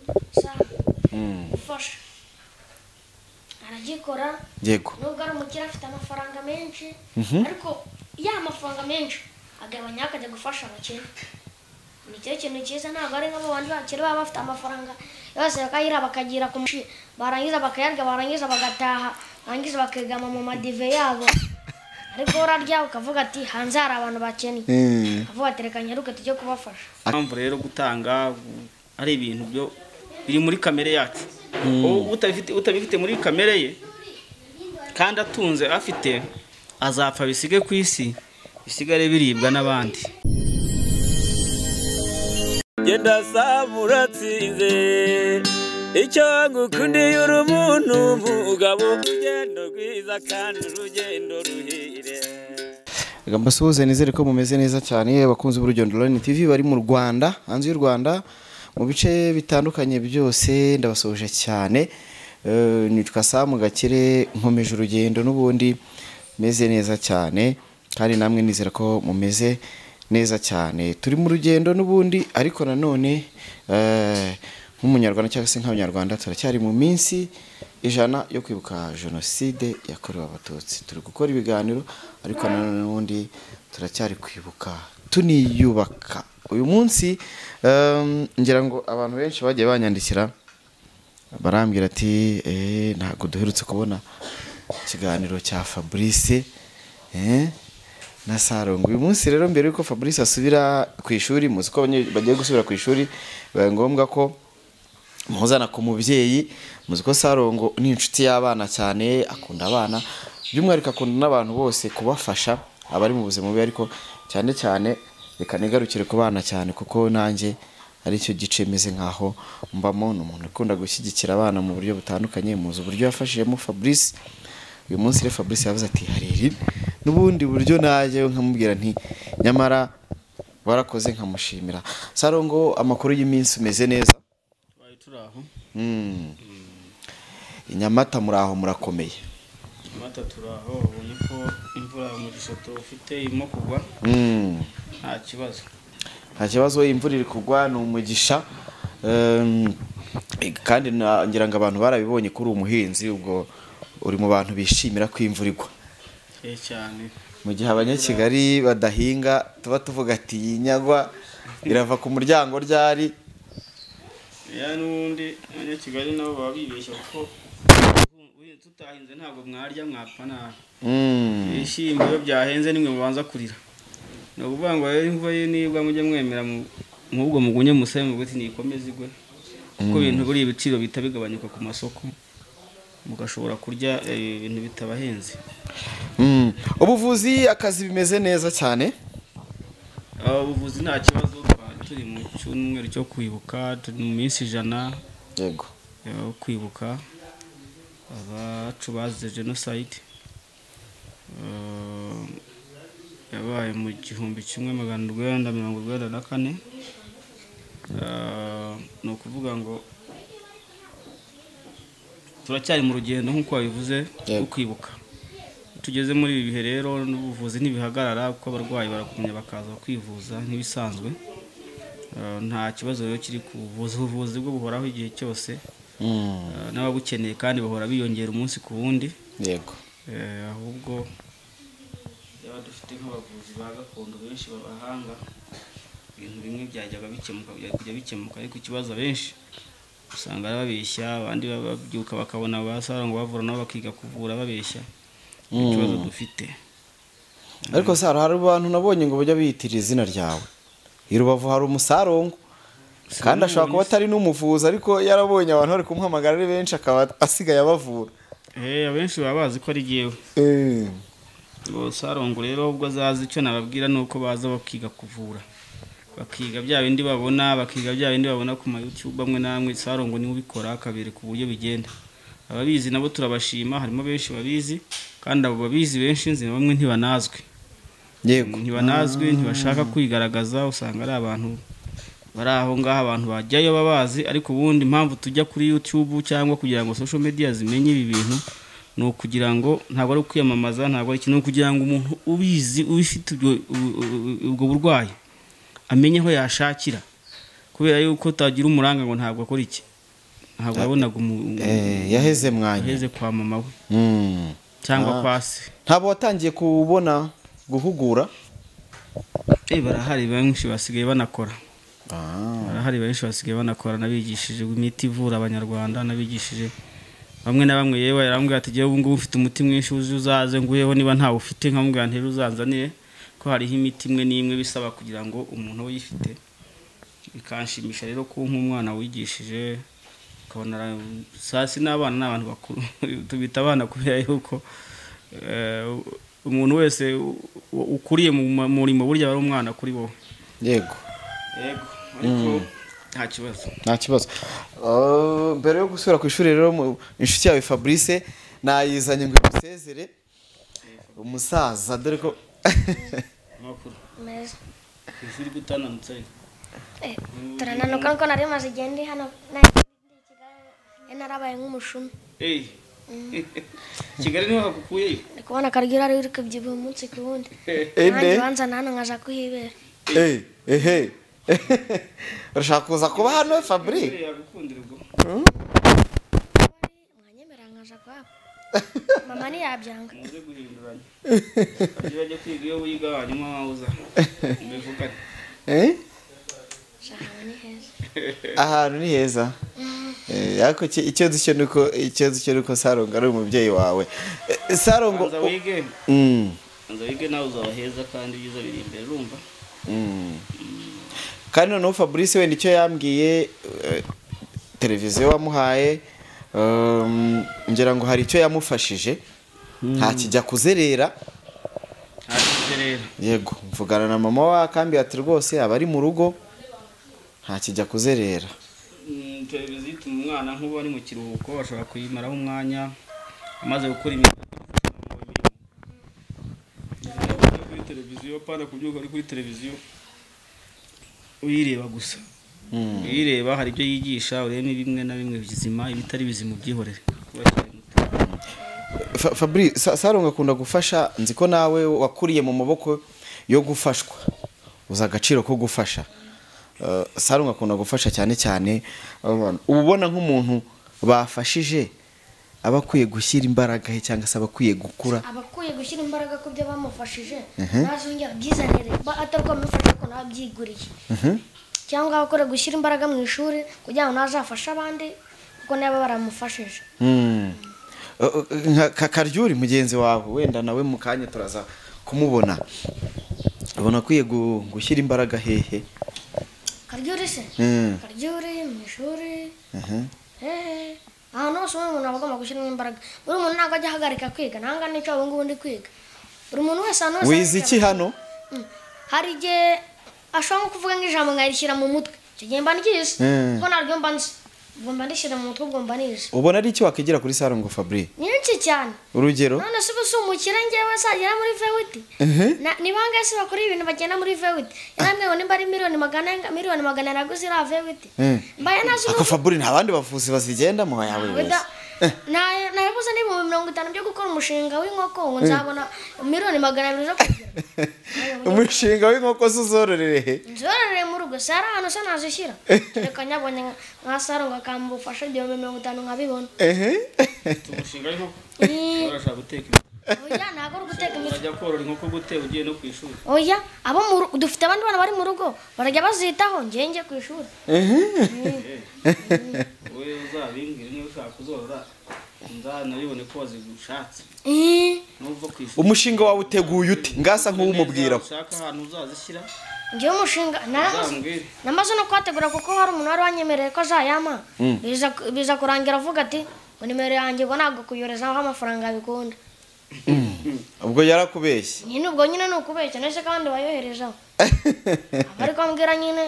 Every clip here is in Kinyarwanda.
gusa Mm. gufasha aragikora yego nubwo ari umukire afite amafaranga menshi Mhm. ariko ya mafaranga menshi agabanyaho akajya gufasha abakene ni cyo kintu cyiza ntabwo ari nk'abo bandi bakire baba bafite amafaranga yose bakayira bakagira ku mushi barangiza bakayarya barangiza bagataha barangiza bakegama mu madive yabo ariko urarya ukavuga ati hanze hari abantu bakennye Mm. ukavuga ati reka nyaruke tujye kubafasha impamvu rero gutanga ari ibintu byo biri muri kamere yacu Ubu utabifite utabifite muri kamere ye kandi atunze afite azapfa bisige ku isi bisigare biribwa n'abandi genda saba uratsinze icyo ngukundiye uri umuntu mugabo urugendo rwiza kandi urugendo ruhire Reka mbasuhuze nizere ko mumeze neza cyane yewe bakunzi b'urugendo Online TV bari mu Rwanda hanze y'u Rwanda mu bice bitandukanye byose ndabasuhuje cyane Eh, nitwa Sam Gakire nkomeje urugendo n'ubundi meze neza cyane kandi namwe nizera ko mumeze neza cyane turi mu rugendo n'ubundi ariko nanone eh, nk'umunyarwanda cyangwa se nk'abanyarwanda turacyari mu minsi ijana yo kwibuka jenoside yakorewe abatutsi turi gukora ibiganiro ariko nanone n'ubundi turacyari kwibuka tuniyubaka uyu munsi em, ngira ngo abantu benshi bagiye banyandikira barambwira ati "Eh, ntabwo duherutse kubona ikiganiro cya fabrice eh, na sarongo uyu munsi rero mbere yuko fabrice asubira ku ishuri muzi ko abanye- bagiye gusubira ku ishuri bibaye ngombwa ko muzana ku mubyeyi muzi ko sarongo ni inshuti y'abana cyane akunda abana by'umwihariko akunda n'abantu bose kubafasha abari mu buzima bubi ariko cyane cyane reka nigarukire ku bana cyane kuko nanjye aricyo gice meze nkaho mbamo ni umuntu ukunda gushyigikira abana mu buryo butandukanye muzi uburyo yafashijemo fabrice uyu munsi rero fabrice yavuze ati hari iri n'ubundi buryo najyewe nkamubwira nti nyamara warakoze nkamushimira sarongo amakuru y'iminsi umeze neza Tubaye turi aho Mm. I Nyamata muri aho murakomeye amata turi aho ubonye ko imvura mu gisoto ufite irimo kugwa Mm. nta kibazo nta kibazo imvura iri kugwa ni umugisha Em, kandi na- ngira ngo abantu barabibonye kuri uyu muhinzi ubwo uri mu bantu bishimira ko imvura igwa Eh, cyane mu gihe abanyakigali badahinga tuba tuvuga ati "Iyi nyagwa irava ku muryango ryari ya n'ubundi abanyakigali nabo baba bibeshya kuko uhinze tutahinze ntabwo mwarya mwapfa nabi Mm. ibishyimbo iyo byahenze nimwe mubanza kurira ni ukuvuga ngo rero imvura ye nibwa mujye mwemera mu- nk'ubwo mugunye musaya muvuga ati nikomeze igwe kuko ibintu buriya ibiciro bihita bigabanyuka ku masoko mugashobora kurya eh, ibintu bitabahenze Mm. ubuvuzi akazi bimeze neza cyane Ah, ubuvuzi nta kibazo twari turi mu cyumweru cyo kwibuka turi mu minsi ijana yego yo kwibuka abacu bazize jenoside Eh, yabaye mu gihumbi kimwe magana urwenda mirongo urwenda na kane Eh, ni ukuvuga ngo turacyari mu rugendo nk'uko wabivuze Yego. rwo kwibuka tugeze muri ibi bihe rero n'ubuvuzi ntibihagarara kuko abarwayi baragumya bakaza kwivuza nk'ibisanzwe Eh, nta kibazo rero kiri ku buvuzi ubuvuzi bwo buhoraho igihe cyose Mm. Eh, n'ababukeneye kandi bahora biyongera umunsi ku wundi yego Eh, ahubwo yaba dufite nk'abavuzi ba gakondo benshi b'abahanga ibintu bimwe byajyaga bikemuka byari kujya bikemuka ariko ikibazo abenshi usanga ari babeshya abandi baba- babyuka bakabona basara ngo bavura nabo bakiga kuvura babeshya Ni ikibazo dufite ariko saro hari abantu nabonye ngo bajya biyitirira izina ryawe i rubavu hari umusarongo kandi ashobora kuba atari n'umuvuzi ariko yarabonye abantu bari kumuhamagara ari benshi akaba asigaye abavura Eh, abenshi baba bazi ko ari jyewe Ngo sarongo rero ubwo azazi icyo nababwira ni uko baza bakiga kuvura bakiga bya bindi babona bakiga bya bindi babona ku mayutube amwe n'amwe sarongo niwe ubikora akabereka uburyo bigenda ababizi nabo turabashima harimo benshi babizi kandi abo babizi benshi nzi na bamwe ntibanazwi yego ntibanazwi ntibashaka kwigaragaza usanga ari abantu bari aho ngaho abantu bajyayo babazi ariko ubundi impamvu tujya kuri youtube cyangwa kugira ngo social media zimenye ibi bintu ni ukugira ngo ntabwo ari ukwiyamamaza ntabwo ari ikintu ni ukugira ngo umuntu ubizi ubifite ubwo- ubu- ubu- ubwo burwayi amenye aho yashakira kubera yuko utagira umuranga ngo ntabwo akora iki ntabwo yabonaga umu- Eh, yaheze mwanya yaheze kwa mama we Mm. cyangwa Ah. kwa se ntabwo watangiye kubona guhugura Eh, barahari benshi basigaye banakora barahari benshi basigaye banakora nabigishije imiti ivura abanyarwanda nabigishije bamwe na bamwe yewe yarambwira ati jyewe ubu ngubu mfite umuti mwinshi uzi uzaze nguyeho niba ntawe ufite nkamubwira ntera uzanzaniye ko hariho imiti imwe n'imwe bisaba kugira ngo umuntu uyifite bikanshimisha rero ko nk'umwana wigishije ukabona ara- sasi n'abana ni abantu bakuru tubita abana kubera yuko eh, umuntu wese u- u- ukuriye mu ma- murimo burya aba ari umwana kuri wowe yego yego ariko nta kibazo nta kibazo Ah, mbere yo gusura ku ishuri rero mu- inshuti yawe fabrice nayizanye ngo imusezere umusaza dore ko amakuru meza ku ishuri gutananutse Eh, turananuka nuko nari maze igihe ndi hano nari ndi i Kigali, nari narabaye nk'umushumi eyi kigali niho hakukuye ndi kubona akaryo ari kubyibuha umunsi ku wundi nanjye ende banzana hano nkaza kuhibera Eh, ehe urashaka kuza kuba hano fabrice yagukundira ubwo mwanyemera nkaza kwabo mama ntiyabyanga muze guhinduranya abyo bajya kwiga iyo wiga hanyuma waza mbivugane Eh? gusa ahantu ni heza ahantu ni heza Eh, ariko iki- ikibazo cyo ni uko ikibazo cyo ni uko sarongo ari umubyeyi wawe Eh, sarongo banza wige Mm, banza wige nawe uzaba heza kandi ibyiza biri imbere urumva mm. kandi noneho fabrice wenda icyo yambwiye eh, televiziyo wamuhaye um, ngira ngo hari icyo yamufashije ntakijya kuzerera ntakije rero yego mvugana na mama wa kambi ati rwose aba ari mu rugo ntakijya kuzerera Mm, televiziyo ituma umwana nk'ubu ari mu kiruhuko ashobora kuyimaraho umwanya amaze gukora imirimo Iyo kuri televiziyo pana kubyuka uri kuri televiziyo uyireba gusa uyireba hari ibyo yigisha urebe bimwe na bimwe bizima ibitari bizima ubyihorere Kuba cyari muto. Fa- Fabri Sa- sarongo akunda gufasha nzi ko nawe wakuriye mu maboko yo gufashwa uzi agaciro ko gufasha Eh, sarongo akunda gufasha cyane cyane abantu uba ubona nk'umuntu bafashije aba akwiye gushyira imbaraga he cyangwa se aba akwiye gukura abakwiye gushyira imbaraga ku byo bamufashije Mhm. ntazongera abyizanire ba atari uko bamufasha ko nawe abyiguriye Mhm. cyangwa abakwiye gushyira imbaraga mu ishuri kugira ngo nazafashe abandi kuko nabo baramufashije Mm. Eh, eh, nka Ka- karyuri mugenzi wawe wenda nawe mu kanya turaza kumubona abona akwiye gu- gushyira imbaraga hehe karyuri se Mm. karyuri mu ishuri Mhm. hehe ahantu hose ubundi umuntu aba agomba gushyiramo imbaraga buri muntu ntabwo ajya ahagarika kwiga ntabwo nicyo ubu ngubu ndi kwiga buri muntu wese ahantu hose wize iki hano Mm. hari igihe ashobora nko kuvuga nk'ijambo nkarishyira mu mutwe icyo gihe mba ngizi Mm. kuko naryo mba nzi ubwo mba ndishyira mu mutwe ubwo mba nizi ubona ari iki wakigira kuri sarongo Fabri nyinshi cyane urugero none se ubu si umukire ngewe zagera muri vewiti Na- ni bangahe se bakora ibintu bagenda muri vewiti yarambwiye ngo nimba ari miliyoni magana miliyoni magana araguze iriya vewiti Mm. mbaye nazi ako faburi nta bandi bavuzi bazigenda mu yawe wese nabuze n'ibihumbi mirongo itanu byo gukora umushinga w'inkoko ngo nzabona miliyoni magana abiri zo kugira umushinga w'inkoko se uzororerehe nzororeye mu rugo si hari ahantu se nazishyira reka nyabonye nka- nka sarongo akambufasha igihumbi mirongo itanu nkabibona ehe umushinga w'inkoko Eh. barashobora guteka inkoko. oya ntabwo ari uguteka imitwe urajya korora inkoko gute ugiye no ku ishuri oya abo mu rugo dufite abandi bana bari mu rugo barajya bazitaho ngewe njye ku ishuri wowe uzabimbwire niba ushaka kuzorora nzanabibone ko wazigushatse Eh, n'ubwo ku ishuri umushinga wawe uteguye ute ngasa nk'uwumubwira Neza, ushaka ahantu uzazishyira ngewe umushinga naramuze uzambwire namaze no kuhategura kuko hari umuntu wari wanyemereye ko azayama biza biza kurangira avuga ati ngo nimero yanjye ngo ntabwo kuyorezaho amafaranga bikunda ubwo yarakubeshye nyine ubwo nyine ni ukubeshya ndetse kandi bayoherezaho aba ari kwambwira nyine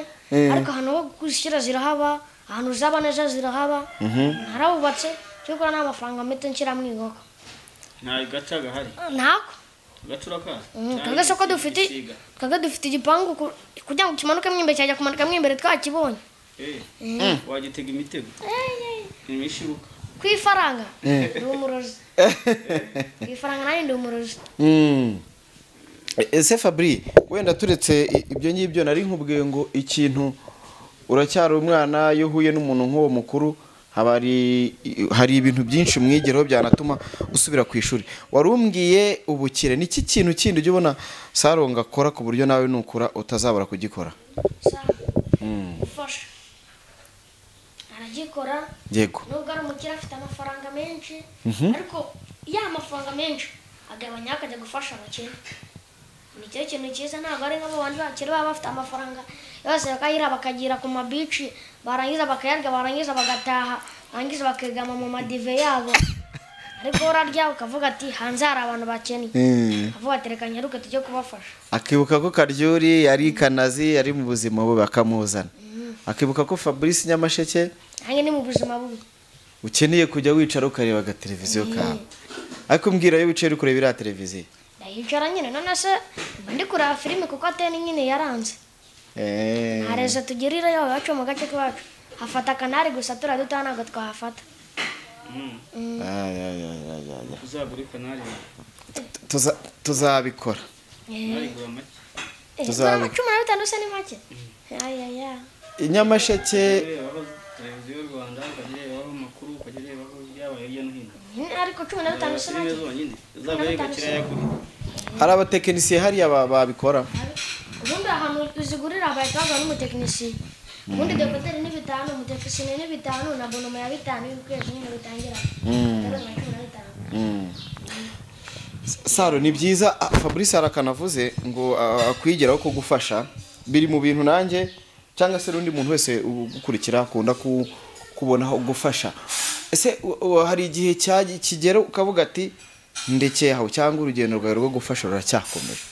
ariko ahantu ho gushyira zirahaba ahantu zaba neza zirahaba narabubatse cyo gukora n'amafaranga mpita nshyira mu inkoko nta gaca gahari ntako agaca urakaza kaga se ko dufite kaga dufite igipangu ku- kugira ngo kimanukemo imbere cyajya kumanuka mo imbere twakibonye wagitega imitego imishibuka ku ifaranga ndi umurozi ku ifaranga nanjye ndi umurozi Mm. E- ese fabri wenda turetse i- ibyo ngibyo nari nkubwiye ngo ikintu uracyari umwana iyo uhuye n'umuntu nk'uwo mukuru haba hari hari ibintu byinshi umwigiraho byanatuma usubira ku ishuri wari umbwiye ubukire ni iki kintu kindi ujya ubona saronga akora ku buryo nawe nukura utazabura kugikora Sawa. gufasha aragikora yego nubwo ari umukire afite amafaranga menshi ariko iyo amafaranga menshi agabanya akajya gufasha abakene ni cyo kintu cyiza ntabwo ari nk'abo bantu bakire baba bafite amafaranga yose bakayira bakagira ku mabici barangiza bakayarya barangiza bagataha barangiza bakegama mu madive yabo ariko urarya ukavuga ati hanze hari abantu bakennye Mm. ukavuga ati reka nyaruke tujye kubafasha akibuka ko karyuri yari kanazi yari mu buzima bubi akamuzana akibuka ko fabrice nyamasheke nanjye ni mu buzima bubi ukeneye kujya wicara ukareba agateleviziyo kawe ariko mbwira yo wicaye uri kureba iriya televiziyo ndayicara nyine none se mba ndi kureba filime kuko ateni nyine yaranze Eh. nta rezo tugirira yaba iwacu mu gace k'iwacu hafata akanari gusa turiya dutoya ntabwo twahafata Ay, ay, ay, ay, ay, ay. uzagura ikanari Tuza- tuzabikora Eh, igura make eh, Tuzaba- nta cumi na bitanu se ni make ayaya inyamasheke ukarebaho televiziyo y'u rwanda ukajya urebaho amakuru ukajya urebaho ibyabaye hirya no hino ariko cumi na bitanu se filime make zonyine uzagura igakira yakuri hari abatekinisiye hariya ba- babikora ubundi ahantu uzigurira bahita bagura n'umutekinisiye ubundi dekoteri ni bitanu umutekinisiye ni bitanu na bonoma ya bitanu y'ukwezi nyine bitangira Mm. saro ni byiza ah, fabrice hari akantu avuze ngo ah, akwigiraho ko gufasha biri mu bintu nanjye cyangwa se n'undi muntu wese ugukurikira akunda ku- kubonaho gufasha ese u- u- hari igihe cya- kigera ukavuga ati ndekeye aho cyangwa urugendo rwawe rwo gufasha ruracyakomeje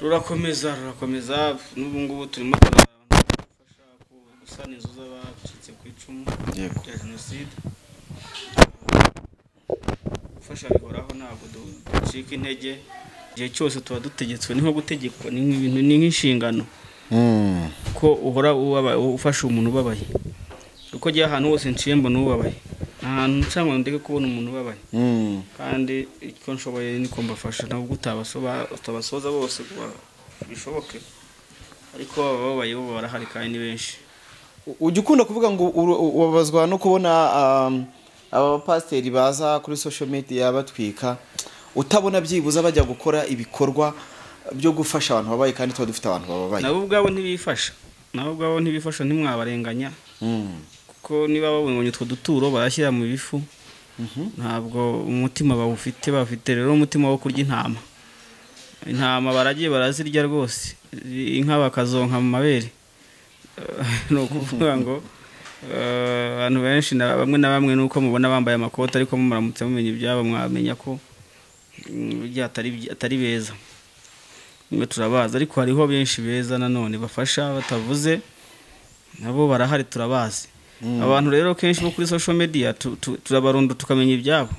rurakomeza rurakomeza n'ubu ngubu turimo turafasha gusana inzu z'abacitse ku icumu Yego. rya jenoside gufasha bihoraho ntabwo du- ducika intege igihe cyose tuba dutegetswe ni nko gutegekwa ni nk'ibintu ni nk'inshingano ko uhora ubabaye ufasha umuntu ubabaye kuko njyewe ahantu hose nciye mbona ubabaye nta hantu nca ngo ndeke kubona umuntu ubabaye Mm. kandi icyo nshoboye niko mbafasha ntabwo utabasoba- utabasoza bose ngo bishoboke ariko abababaye bo barahari kandi ni benshi ujya ukunda kuvuga ngo uru- u- ubabazwa no kubona um, aba bapasiteri baza kuri social media batwika utabona byibuze bajya gukora ibikorwa byo gufasha abantu babaye kandi tuba dufite abantu bababaye nabo ubwabo ntibifasha nabo ubwabo ntibifasha ntimwabarenganya Mm. kuko niba babonye utwo duturo barashyira mu bifu ntabwo umutima bawufite bafite rero umutima wo kurya intama intama baragiye barazirya rwose inka bakazonka mu mabere ni ukuvuga ngo eh, abantu benshi na bamwe na bamwe nuko mubona bambaye amakoti ariko muramutse mumenya ibyabo mwamenya ko mm, burya atari byi- atari beza mwe turabazi ariko hariho benshi beza nanone bafasha batavuze nabo barahari turabazi abantu rero kenshi bo kuri social media tu- tu- turabarunda tukamenya ibyabo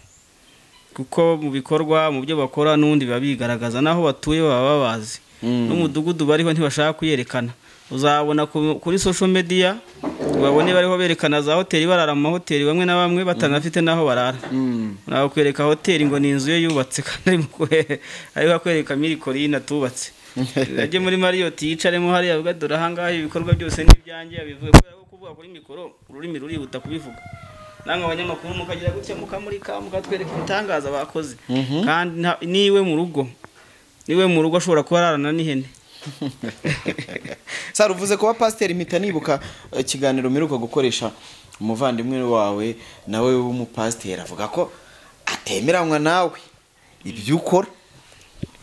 kuko mu bikorwa mu byo bakora n'ubundi biba bigaragaza n'aho batuye baba babazi n'umudugudu bariho ntibashaka kuyerekana uzabona ku- kuri social media babone bariho berekana za hoteli barara mu mahoteli bamwe na bamwe batanafite n'aho barara nakwereka hoteli ngo ni inzu ye yubatse kandi arimo kwe- ariko akwereka mirikorine atubatse ajye muri mariyoti yicaremo hariya avuga dore ahangaha ibikorwa byose ni ibyanjye abivuga kubera ko kuvuga kuri mikoro ururimi rurihuta kubivuga namwe abanyamakuru mukagira gutya mukamurika mukatwereka ibitangaza bakoze kandi nta- niwe mu rugo niwe mu rugo ashobora kuba ararana n'ihene sara uvuze kuba pasiteri mpita nibuka eh, ikiganiro mperuka gukoresha umuvandimwe wawe nawe w'umupasiteri avuga ko atemeranywa nawe ibyo ukora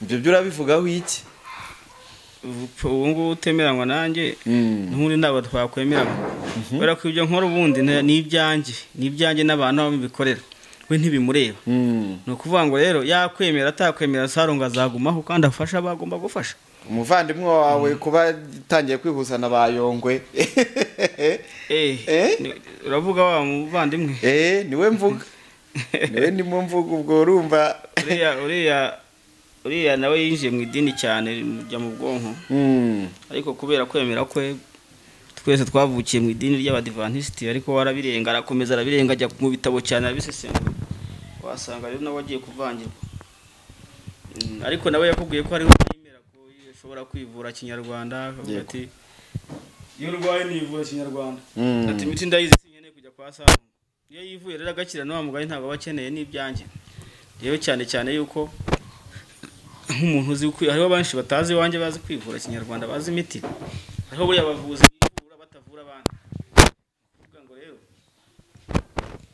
ibyo byo urabivugaho iki ubu ngubu utemeranywa nanjye Mm. n'ubundi ntabwo twakwemeranywa kubera ko ibyo nkora ubundi ni ni ibyanjye ni ibyanjye n'abantu aho bibikorera we ntibimureba Mm. ni ukuvuga ngo rero yakwemera atakwemera sarongo azagumaho kandi afasha abo agomba gufasha umuvandimwe wawe kuba atangiye kwihuza na ba yongwe Eh? eh ni- uravuga wa muvandimwe eee niwe mvuga niwe ndimo mvuga ubwo urumva uriya uriya uriya nawe yinjiye mu idini cyane mujya mu bwonko Mm. ariko kubera kwemera kwe twese twavukiye mu idini ry'abadivantisiti ariko warabirenga arakomeza arabirenga ajya mu bitabo cyane arabisesengura wasanga rero nawe agiye kuvangirwa Mm, ariko nawe yakubwiye ko hariho yemera ko ashobora kwivura kinyarwanda akavuga Yego. ati iyo urwaye nivura kinyarwanda Mm. ati imiti ndayizi sinkeneye kujya kwa sarungu iyo yivuye rero agakira n'uwa mugari ntabwo aba akeneye n'ibyanjye rero cyane cyane yuko nk'umuntu uzi kwi- hariho benshi batazi iwanjye bazi kwivura kinyarwanda bazi imiti hariho buriya abavuzi bivura batavura abandi Ni ukuvuga ngo rero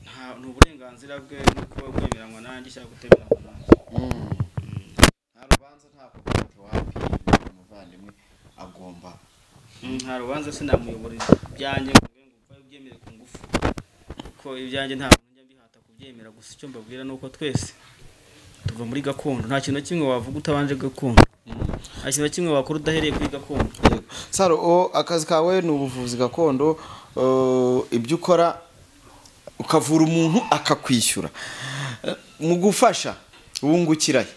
nta- ni uburenganzira bwe no kuba bwemeranywa nanjye cyangwa gutemeranywa nanjye nta rubanza nta kubanza wapi umuvandimwe agomba Mm, nta rubanza sinamuyobora ibyanjye ngo mbe ngo upfa ubyemere ku ngufu kuko ibyanjye nta muntu njya mbihata kubyemera gusa icyo mbabwira ni uko twese tuva muri gakondo nta kintu na kimwe wavuga utabanje gakondo nta kintu na kimwe wakora udahereye kuri gakondo saro o akazi kawe ni ubuvuzi gakondo eh, ibyo ukora ukavura umuntu akakwishyura Eh, mu gufasha wungukirayo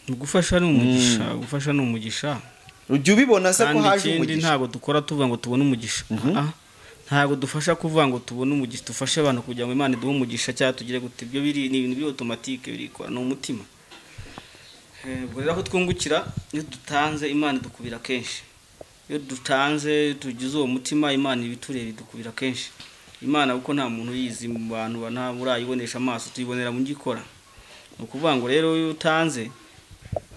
gufasha ni umugisha gufasha ni umugisha ujya ubibona se ko kandi haje ikindi umugisha ntabwo dukora tuvuga ngo tubone umugisha Ah, ntabwo dufasha kuvuga ngo tubone umugisha dufashe abantu kugira ngo imana iduhe umugisha cyangwa tugire gute ibyo biri ni ibintu biri otomatike birikora ni umutima Eh, ubwo rero aho twungukira iyo dutanze imana idukubira kenshi iyo dutanze tugize uwo mutima imana ibitureba idukubira kenshi imana kuko nta muntu uyizi mu bantu ba- nta urayibonesha amaso tuyibonera mu gikora ni ukuvuga ngo rero iyo utanze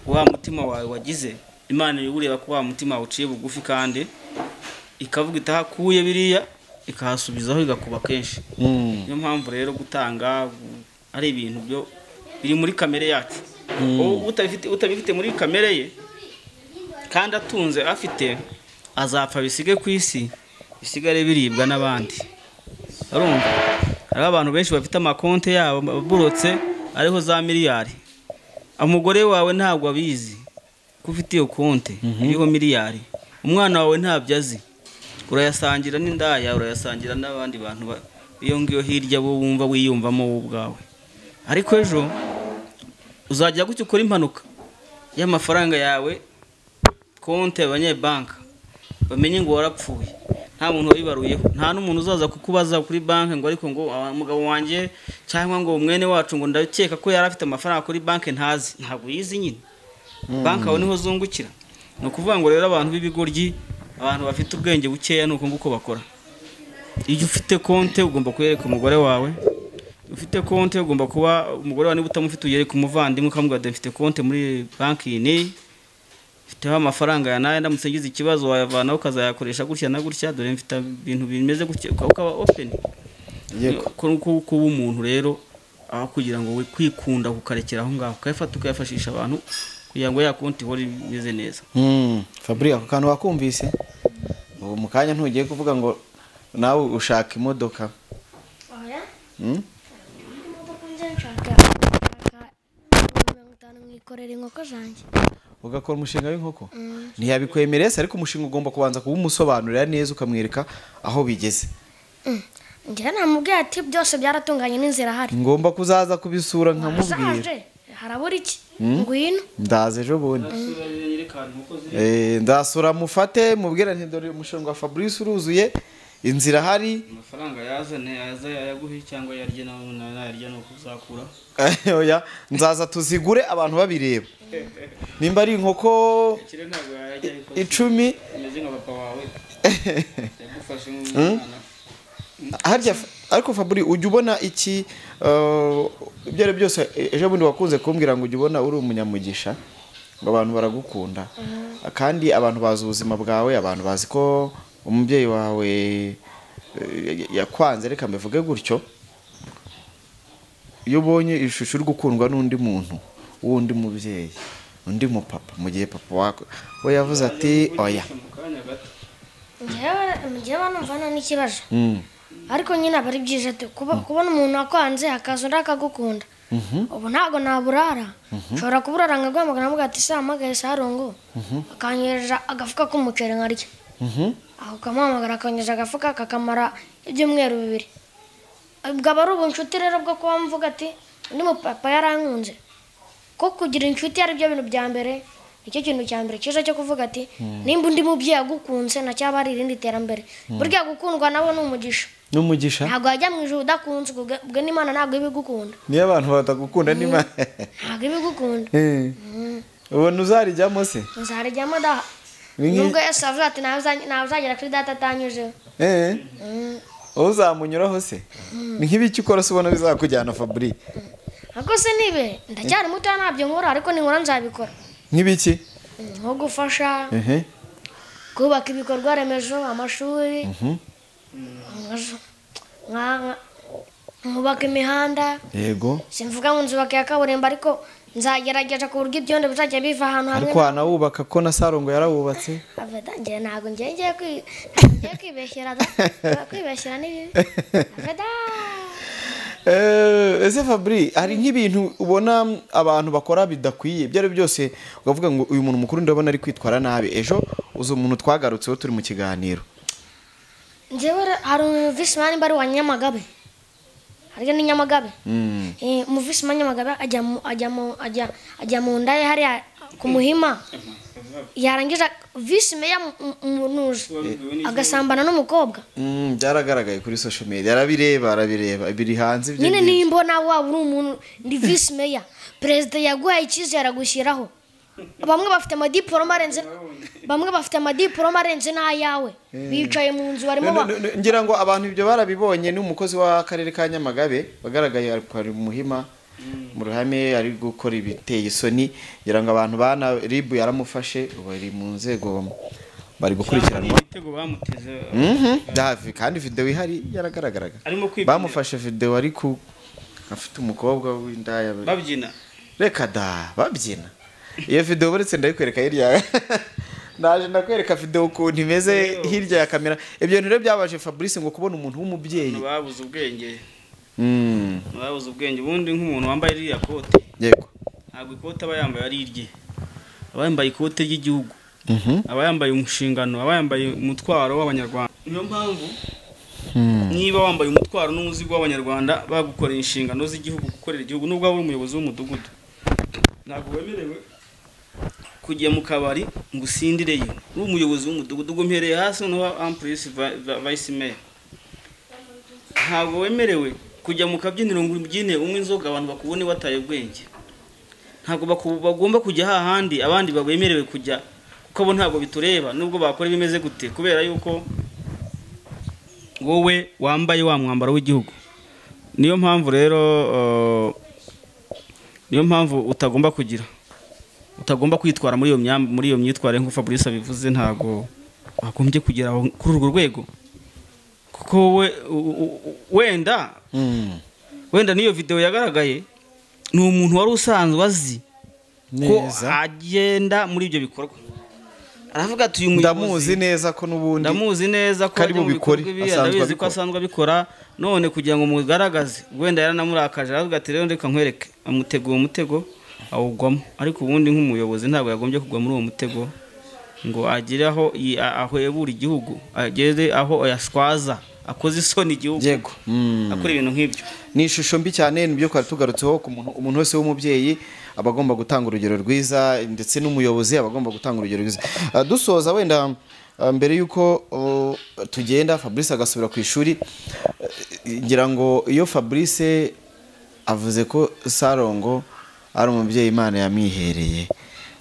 wa mutima wawe wagize imana iba ureba ko wa mutima wawe uciye bugufi kandi ikavuga itahakuye biriya ikahasubizaho igakuba kenshi Mm, niyo mpamvu rero gutanga gu- ari ibintu byo biri muri kamere yacu U- utabifite utabifite muri kamere ye kandi atunze afite azapfa bisige ku isi bisigare biribwa n'abandi urumva hariho abantu benshi bafite amakonti yabo aburotse ariho za miliyari umugore wawe ntabwo abizi ko ufite iyo konti iriho miliyari umwana wawe ntabyo azi urayasangira n'indaya urayasangira n'abandi bantu ba- iyo ngiyo hirya bo wumva wiyumvamo wowe ubwawe ariko ejo uzajya gutya ukora impanuka y'amafaranga yawe konti abanyebanka bamenye ngo warapfuye nta muntu wayibaruyeho nta n'umuntu uzaza kukubaza kuri banki ngo ariko ngo "Ah, umugabo wanjye cyangwa ngo mwene wacu ngo ndakeka ko yari afite amafaranga kuri banki ntazi ntabwo uyizi nyine banki aho niho zungukira ni ukuvuga ngo rero abantu b'ibigoryi abantu bafite ubwenge bukeya ni uko nguko bakora iyo ufite konti ugomba kuyereka umugore wawe ufite konti ugomba kuba umugore wawe niba utamufite uyereka umuvandimwe ukamubwira ati mfite konti muri banki iyi n'iyi mfiteho amafaranga ya nayo ndamutse ngize ikibazo wayavanaho ukazayakoresha gutya na gutya dore mfite ibintu bimeze gutya uka- ukaba openi yego kuba umuntu rero aho kugira ngo we kwikunda kukarekera aho ngaho ukayafata ukayafashisha abantu kugira ngo ya konti ihore imeze neza Mm, Fabri ako kantu wakumvise ubu mu kanya ntugiye kuvuga ngo nawe ushaka imodoka oya Mm? imodoka nze nshaka nshaka mirongo itanu mwikorera inkoko zanjye ugakora umushinga w'inkoko ntiyabikwemereye se ariko umushinga ugomba kubanza kuwumusobanurira neza ukamwereka aho bigeze njyewe namubwiye ati byose byaratunganye n'inzira ahari ngomba kuzaza kubisura nkamubwira Azaje, harabura iki ngwino ndaza ejo bundi Eh, ndasura mufate mubwira nti dore umushinga wa fabrice uruzuye inzira hari amafaranga yazane yaza yayaguhe cyangwa yarye nawe nayarya ni uko uzakura oya nzaza tuzigure abantu babireba nimba ari inkoko ikire ntabwo yajya ariko icumi umeze nka papa wawe yagufashe nk'umwana harya ariko faburi ujya ubona iki eh, ibyo ari byo byose eh, ejo bundi wakunze kumbwira ngo ujya ubona uri umunyamugisha ngo abantu baragukunda kandi abantu bazi ubuzima bwawe abantu bazi ko umubyeyi wawe eh, yakwanze reka mbivuge gutyo iyo ubonye ishusho uri gukundwa n'undi muntu w'undi mubyeyi undi mupapa mu gihe papa wawe we yavuze ati oya mu kanya gato njyewe njyewe numva n'ikibazo Mm. ariko nyine aba ari byiza tu kuba- kubona umuntu wakwanze akaza undi akagukunda ubu ntabwo naburara nshobora kuburara nkaguhamagara nkavuga ati se hamagaye sarungu akanyereza agafuka k'umuceri nkarya Mhm. aho ukamuhamagara akanyereza agafuka kakamara ibyumweru bibiri bwaba ari ubunshuti rero bwo kuba mvuga ati undi mupapa yarankunze ko kugira inshuti ari byo bintu bya mbere nicyo kintu cya mbere cyiza cyo kuvuga ati nimba undi mubyeyi agukunze nacyaba ari irindi terambere burya gukundwa nawe ni umugisha n'umugisha ntabwo wajya mu ijoro udakunzwe ubwo ubwo n'imana ntabwo iba igukunda niyo abantu batagukunda n'imana ntabwo iba igukunda ubona uzarijyamo se nzarijyamo daha Ni nki- nubwo yesu avuze ati "Ntawe uzany- ntawe uzagera kuri data atanyuzeho Eh. Mm. uzamunyuraho se ni nk'ibiki ukora se ubona bizakujyana faburi ariko se nibe ndacyari muto ntabyo nkora ariko ninkora nzabikora nk'ibiki nko gufasha ehe kubaka ibikorwa remezo amashuri amazu, nka- nka- nkubaka imihanda yego simvuga ngo nzubaka iya kaburimbo ariko nzagerageza ku buryo ibyondo bizajya biva ahantu hamwe ariko wanawubaka ko na sarongo yarawubatse avedangira ntabwo ngiye ngiye kwi- ngiye kwibeshyera da kwibeshyera ni bibi aveda Eh, ese fabri hari nk'ibintu ubona abantu bakora bidakwiye ibyo ari byo byose ukavuga ngo uyu muntu mukuru ndabona ari kwitwara nabi ejo uza umuntu twagarutseho turi mu kiganiro njyewe re- hari umuvisimani mbari wa nyamagabe harya ni nyamagabe Mm. Eh, umuvisimani nyamagabe ajya mu- ajya mu- ajya- ajya mu nda ye hariya ku muhima yarangiza visimeya umunuzi agasambana n'umukobwa Mm, byaragaragaye kuri social media arabireba arabireba biri hanze ibyo nyine ngibyo. nimba nawe waba uri umuntu ndi visi meya perezida yaguhaye icyizere agushyiraho bamwe bafite amadiporoma arenze bamwe bafite amadiporoma arenze n'ayawe bicaye mu nzu barimo No, no, ba- no, no, ngira ngo abantu ibyo barabibonye ni umukozi w'akarere ka nyamagabe wagaragaye ari ari muhima mu ruhame ari gukora ibiteye isoni ngira ngo abantu bana ribu yaramufashe bari mu nzego bari gukurikiranwa ibitego bamuteze Mhm, davi kandi video ihari yaragaragaraga arimo kwibinira. bamufashe video ari ku afite umukobwa w'indaya babyina reka da babyina iyo video buretse ndayikwereka hirya naje ndakwereka video ukuntu imeze hirya ya kamera ibyo bintu rero byabaje Fabrice ngo kubona umuntu w'umubyeyi ntibabuze ubwenge Mm, ntibabuze ubwenge ubundi nk'umuntu wambaye ririya kote yego ntabwo ikote aba yambaye ari irye aba yambaye ikote ry'igihugu Mhm. aba yambaye umushingano aba yambaye umutwaro w'abanyarwanda niyo mpamvu niba wambaye umutwaro n'umuzigo w'abanyarwanda bagukoreye inshingano z'igihugu gukorera igihugu nubwo waba uri umuyobozi w'umudugudu ntabwo wemerewe kujya mu kabari ngo usindireyo uri umuyobozi w'umudugudu ubwo mpereye hasi noneho ampurisi vayisi meya ntabwo wemerewe kujya mu kabyiniro ngo ubyine unywe inzoga abantu bakubone wataye ubwenge ntabwo baku- bagomba kujya hahandi abandi bemerewe kujya kuko abo ntabwo bitureba nubwo bakora ibimeze gute kubera yuko wowe wambaye wa mwambaro w'igihugu niyo mpamvu rero eh, niyo mpamvu utagomba kugira utagomba kwitwara muri iyo myam- muri iyo myitwarire nk'uko fabrice abivuze ntabwo wagombye kugera aho- kuri urwo rwego kuko we u- u- u- wenda Mm. wenda n'iyo videwo yagaragaye ni umuntu wari usanzwe azi ko neza agenda muri ibyo bikorwa aravuga ati uyu ndamuzi muyobozi neza ko n'ubundi ndamuzi neza ko ko ari ajya mu bubikore, bikorwa ibi asanzwe ndabizi ko abikora. asanzwe abikora none kugira ngo mugaragaze wenda yaranamurakaje aravuga ati rero reka nkwereke amutegura umutego awugwamo ariko ubundi nk'umuyobozi ntabwo yagombye kugwa muri uwo mutego ngo agire aho yi- a- ahwebura igihugu agere aho yashwaza akoze isoni igihugu yego Mm. akora ibintu nk'ibyo ni ishusho mbi cyane nibyo twari tugarutseho ku muntu umuntu wese w'umubyeyi aba agomba gutanga urugero rwiza ndetse n'umuyobozi aba agomba gutanga urugero rwiza Ah, dusoza wenda ah, mbere y'uko oh, tugenda fabrice agasubira ku ishuri eh, ngira ngo iyo fabrice avuze ko sarongo ari umubyeyi imana yamwihereye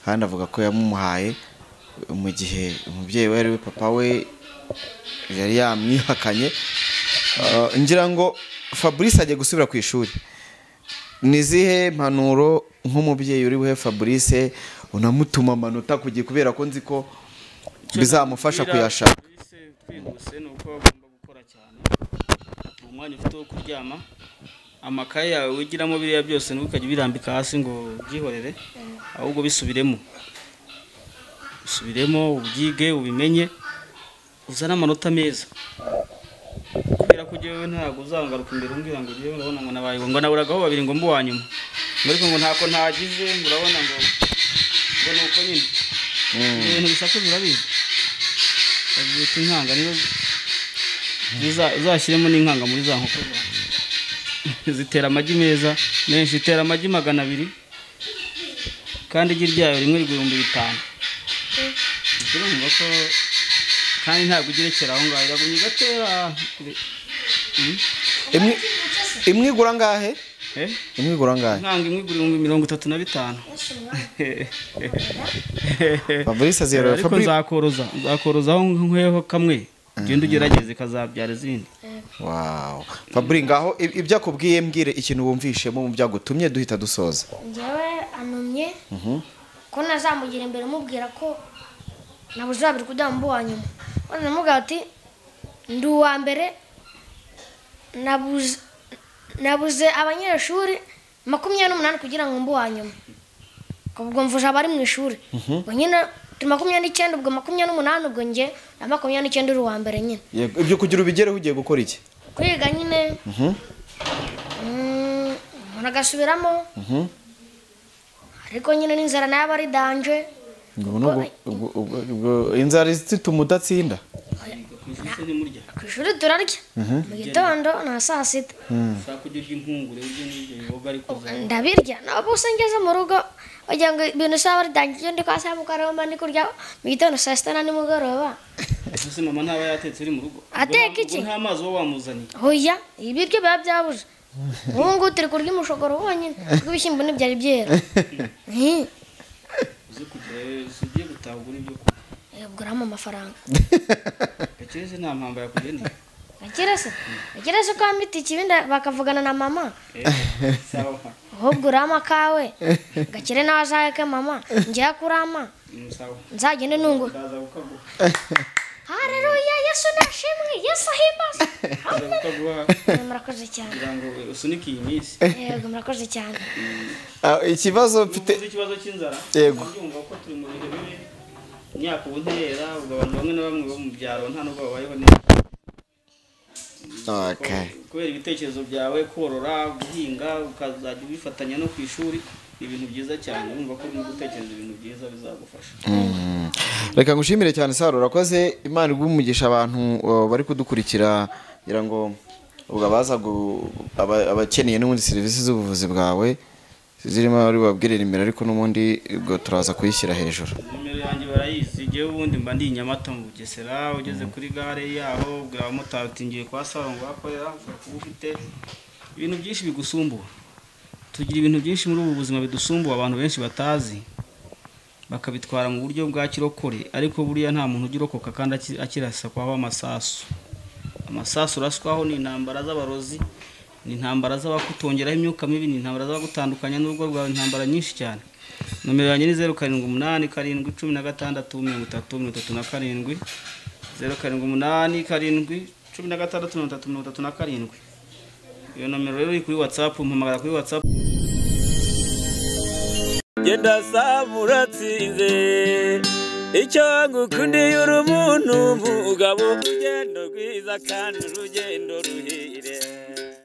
kandi avuga ko yamumuhaye mu gihe umubyeyi we ari we papa we yari yamwihakanye Uh, ngira ngo fabrice agiye gusubira ku ishuri ni izihe mpanuro nk'umubyeyi uri buhe fabrice unamutuma amanota ku gihe kubera ko nzi ko bizamufasha kuyashaka Fabrice twihuse ni uko agomba gukora cyane umwanya ufite wo kuryama amakaye yawe wigiramo biriya byose ntukajye ubirambika hasi ngo ubyihorere ahubwo bisubiremo usubiremo ubyige ubimenye uzane amanota meza kubera ko jyewe ntabwo uzangaruka imbere umbwira ngo jyewe urabona ngo nabaye ngo naburagaho babiri ngo mbe uwa nyuma ngo ariko ngo ntako ntagize ngo urabona ngo ngo ni uko nyine ibintu bisakuza urabizi babyita inkanga niba uza- uzashyiremo n'inkanga muri za nkoko zawe. zitera amagi meza menshi zitera amagi magana abiri kandi igi ryayo rimwe rigura ibihumbi bitanu ubwo urumva ko kandi ntabwo ugerekera aho ngaho iragumye igatera Mm. Imwe- imwe igura angahe Eh? imwe igura angahe inkanga imwe igura ibihumbi mirongo itatu na bitanu fabrice aziyarura ariko fabrice nzakoroza nzakorozaho nkweho kamwe ugenda ugerageze kazabyara izindi Yego. wawu faburi ngaho ib- ibyo akubwiye mbwire ikintu wumvishemo mu byagutumye duhita dusoza njyewe anumye ko ntazamugira imbere mubwira ko nabuze babiri kujya mu wa nyuma maze namubwira ati ndi uwa mbere nabuze nabuze abanyeshuri makumyabiri n'umunani kugira ngo mbe uwa nyuma ubwo mvuje abari mu ishuri ubwo nyine turi makumyabiri n'icyenda ubwo makumyabiri n'umunani ubwo njye na makumyabiri n'icyenda uri uwa mbere nyine Yego, ibyo kugira ubigereho ugiye gukora iki kwiga nyine Mhm. Mm, umuntu agasubiramo Mhm. ariko nyine n'inzara nayo aba ari danje Ubwo ni ubwo- ubwo- ubwo- ubwo- inzara zituma udatsinda ku ishuri se ntimurya ku ishuri turarya mu gitondo na saa sita ushaka kujya urya impungure urya n'ibyo biboga ariko uza- ndabirya ntabwo usa ngeze mu rugo wagira ngo ibintu saa bitangiye ndi kwa saa mugoroba mba ndi kurya mu gitondo saa sita na nimugoroba ese mama ntaba yatetse uri mu rugo Ateka Ubwo iki? nta mazi uba wamuzaniye hoya ibiryo biba byabuze ubu ngubu turi kurya umushogoro wonyine kuko ibishyimbo ntibyari byera Mhm. uze kugira si ugiye gutaha ugura ibyo kurya yaguramo amafaranga gakire se nta mpamba yakugeneye gakire se gakire se ko wambita ikibindi bakavugana na mama Eh, sawa ahubwo urama kawe gakire nawe azaheke mama njyewe kurama Mm, sawa nzagende nungura ndaza kukaguha Haleluya Yesu nashimwe Yesu ahimbazwe ndaza kukaguha Eh, murakoze cyane kugira ngo usunike iyi minsi yego murakoze cyane Ah, ikibazo mfite uvuze ikibazo cy'inzara Yego. ndabyumva ko turi mu bihe bibi imyaka ubu ntera ubwo abantu bamwe na bamwe bo mu byaro nta nubwo babayeho neza Okay. kubera ibitekerezo byawe korora guhinga ukazajya ubifatanya no ku ishuri ni ibintu byiza cyane wumva ko urimo gutekereza ibintu byiza bizagufasha reka ngushimire cyane saro urakoze imana iguhe umugisha abantu uh, bari kudukurikira kugira ngo ubwo abaza gu- aba- abakeneye n'ubundi serivisi z'ubuvuzi bwawe zirimo bari babwirira imbere ariko n'ubundi ubwo turaza kuyishyira hejuru nimero yanjye barayizi njyewe ubundi mba ndi i nyamata mu bugesera ugeze kuri gare yaho ubwira abamotari uti ngiye kwa saro ngo hakorera ushobora kuba ufite ibintu byinshi bigusumbura tugira ibintu byinshi muri ubu buzima bidusumbuye abantu benshi batazi bakabitwara mu buryo bwa kirokore ariko buriya nta muntu ujya urokoka kandi aki- akirasakwaho amasasu amasasu uraswaho ni intambara z'abarozi ni intambara z'abakutongeraho imyuka mibi ni intambara z'abagutandukanya n'urugo rwawe intambara nyinshi cyane nomero yanjye ni zeru karindwi umunani karindwi cumi na gatandatu mirongo itatu mirongo itatu na karindwi zeru karindwi umunani karindwi cumi na gatandatu mirongo itatu mirongo itatu na karindwi iyo nomero rero iri kuri watsapu mpamagara kuri watsapu genda saba uratsinze icyo ngukundiye uri umuntu mugabo urugendo rwiza kandi urugendo ruhire